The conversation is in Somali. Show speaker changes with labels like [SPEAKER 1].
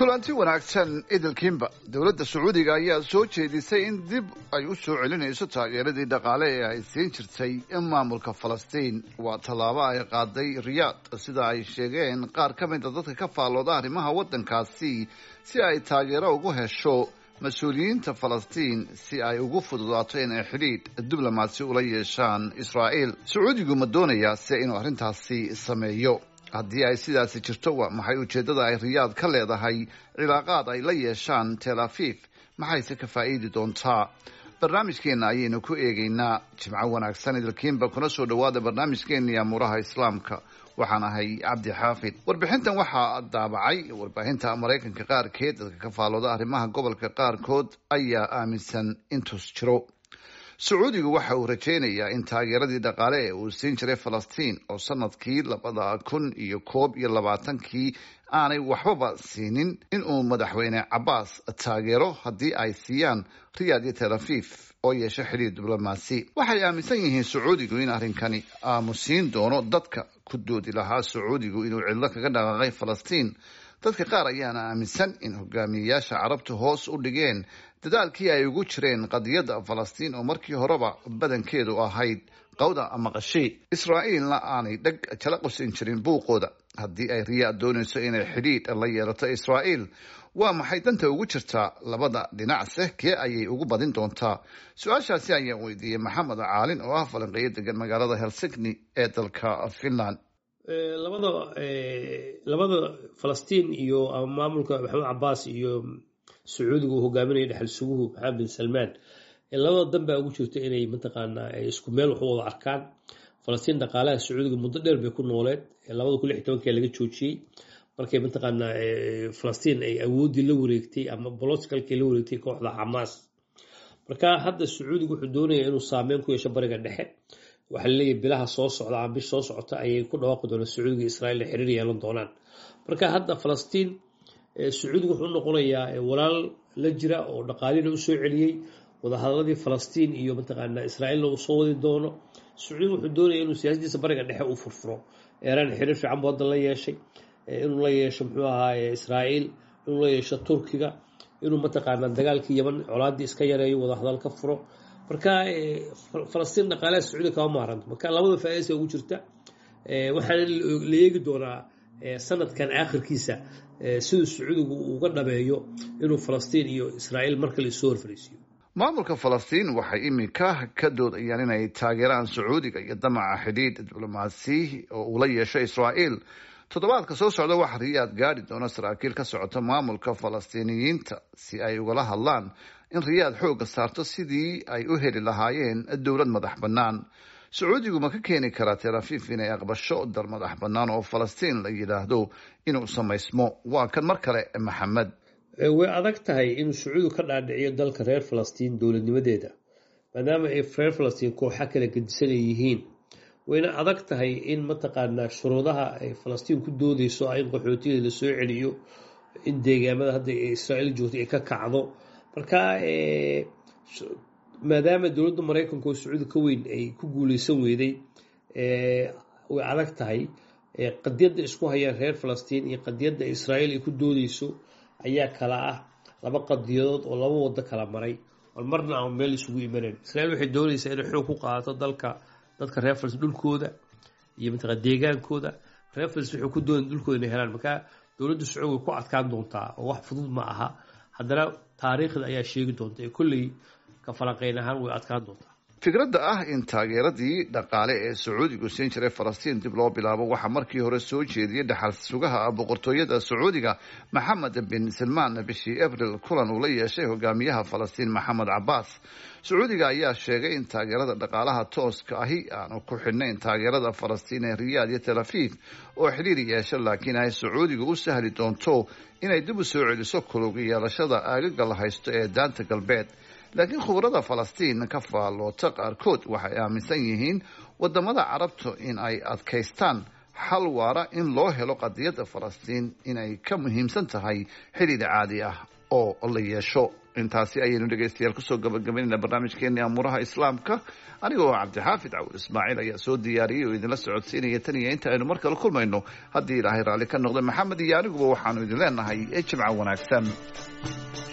[SPEAKER 1] kulanti wanaagsan idilkiinba dowladda sacuudiga ayaa soo jeedisay in dib ay u soo celinayso taageeradii dhaqaale ee ay siin jirtay maamulka falastiin waa tallaabo ay qaaday riyaad sida ay sheegeen qaar ka mida dadka ka faallooda arrimaha waddankaasi si ay taageero ugu hesho mas-uuliyiinta falastiin si ay ugu fududaato inay xidhiidh diblomaasi ula yeeshaan israa'iil sacuudigu ma doonayaa se inuu arrintaasi sameeyo haddii ay sidaasi jirto waa maxay ujeeddada ay riyaad ka leedahay cilaaqaad ay la yeeshaan tel afiif maxayse ka faa'iidi doontaa barnaamijkeenna ayaynu ku eegaynaa jimco wanaagsan idilkiinba kuna soo dhowaada barnaamijkeenii amuuraha islaamka waxaan ahay cabdi xaafid warbixintan waxaa daabacay warbaahinta maraykanka qaarkeed dadka ka faallooda arrimaha gobolka qaarkood ayaa aaminsan intuus jiro sacuudigu waxa uu rajaynayaa in taageeradii dhaqaale ee uu siin jiray falastiin oo sanadkii labada kun iyo koob iyo labaatankii aanay waxbaba siinin inuu madaxweyne cabaas taageero haddii ay siiyaan riyaad iyo tel afiif oo yeesho xidhiir diblomaasi waxay aaminsan yihiin sacuudigu in arrinkani aamusiin doono dadka ku doodi lahaa sacuudigu inuu cidlo kaga dhaqaaqay falastiin dadka qaar ayaana aaminsan in hogaamiyeyaasha carabtu hoos u dhigeen dadaalkii ay ugu jireen qadiyadda falastiin oo markii horeba badankeedu ahayd qawda maqashii israa'iilna aanay dheg jala qusin jirin buuqooda haddii ay riyaad doonayso inay xidhiidh la yeelato israa'iil waa maxay danta ugu jirtaa labada dhinacse kee ayay ugu badin doontaa su-aashaasi ayaan weydiiyey maxamed caalin oo ah falanqeeyo degan magaalada helsigni ee dalka finland
[SPEAKER 2] labada labada falastiin iyo maamulka maxamed cabaas iyo sacuudiga uu hogaaminaya dhexal suguhu maxamed bin salmaan labada dan baa ugu jirta inay mataqaanaa isku meel wax u wada arkaan falastiin dhaqaalaha sacuudiga muddo dheer bay ku nooleed labada kun lix tobankii laga joojiyey markay mataqaanaa falastiin ay awooddii la wareegtay ama boloticalkii la wareegtay kooxda xamaas marka hadda sacuudiga wuxuu doonaya inuu saameyn ku yeesho bariga dhexe waxaa laleeyahay bilaha soo socda ama bish soo socota ayay ku dhawaaqi doonaan sacuudiga israa'iil xiriir yeelan doonaan marka hadda falastiin sacuudiga wuxuu noqonayaa walaal la jira oo dhaqaalina u soo celiyey wadahadaladii falastiin iyo mataqaanaa israa'iilna uu soo wadi doono sacuudiga wuxuu doonaya inuu siyaasadiisa bariga dhexe u furfuro eeraan xiriir fiican buu hadda la yeeshay inuu la yeesho muxuu ahaaye israa'iil inuu la yeesho turkiga inuu mataqaanaa dagaalkii yaman colaaddii iska yareeyo wadahadal ka furo marka falastiin dhaqaalaha sacuudiga kama maaranto marka labada faa'iidaysa ugu jirta waxaana la eegi doonaa sanadkan aakhirkiisa siduu sacuudigu uga dhameeyo inuu falastiin iyo israa'iil markale isoo horfariisiyo
[SPEAKER 1] maamulka falastiin waxay iminka ka doodayaan inay taageeraan sacuudiga iyo damaca xidhiidh diblomaasi oo uu la yeesho israa'iil toddobaadka soo socda waxa riyaad gaadhi doona saraakiil ka socota maamulka falastiiniyiinta si ay ugala hadlaan in riyaad xoogga saarto sidii ay u heli lahaayeen dowlad madax bannaan sacuudigu ma ka keeni karaa tel afiif inay aqbasho dal madax bannaan oo falastiin la yidhaahdo inuu samaysmo waa kan mar kale maxamed
[SPEAKER 2] way adag tahay inuu sacuudigu ka dhaadhiciyo dalka reer falastiin dowladnimadeeda maadaama ay reer falastiin kooxa kala gedisan ay yihiin wayna adag tahay in mataqaanaa shuruudaha ay falastiin ku doodeyso in qaxootigeeda la soo celiyo in deegaamada hadda israa'iil joogto ay ka kacdo marka maadaama dowladda maraykanka oo sacuudi ka weyn ay ku guuleysan weyday way adag tahay qadiyadda isku hayaan reer falastiin iyo qadiyadda israa'iil ay ku doodeyso ayaa kala ah laba qadiyadood oo laba wado kala maray oon marna aan meel isugu imanayn israiil waxay doonaysaa inay xoog ku qaadato dalka dadka reer falastiin dhulkooda iyo mataqaa deegaankooda reer falastiin waxay ku doonaya dhulkooda inay helaan marka dowladda sacuudi way ku adkaan doontaa oo wax fudud ma aha haddana taariikhda ayaa sheegi doonta ee kolley ka falanqeyn ahaan way adkaan doontaa
[SPEAKER 1] fikradda ah in taageeradii dhaqaale ee sacuudigu siin jiray falastiin dib loo bilaabo waxaa markii hore soo jeediyey dhaxal sugaha boqortooyada sacuudiga maxamed bin salmaan bishii abril kulan uu la yeeshay hogaamiyaha falastiin maxamed cabaas sacuudiga ayaa sheegay in taageerada dhaqaalaha tooska ahi aanu ku xidhnayn taageerada falastiin ee riyaad iyo tel afiif oo xidhiir yeesha laakiin ay sacuudiga u sahli doonto inay dib u soo celiso kulug yeelashada aagaga la haysto ee daanta galbeed laakiin khubarada falastiin ka faalloota qaarkood waxay aaminsan yihiin wadamada carabtu in ay adkaystaan xal waara in loo helo qadiyadda falastiin inay ka muhiimsan tahay xidhiir caadi ah oo la yeesho intaasi ayaynu dhegaystayaal kusoo gabagabaynayna barnaamijkeeni amuuraha islaamka anigoo cabdixaafid cawur ismaaciil ayaa soo diyaariyey oo idinla socodsiinaya tan iyo inta aynu mar kale kulmayno haddii ilaahay raalli ka noqda maxamed iyo aniguba waxaanu idin leenahay jimca wanaagsan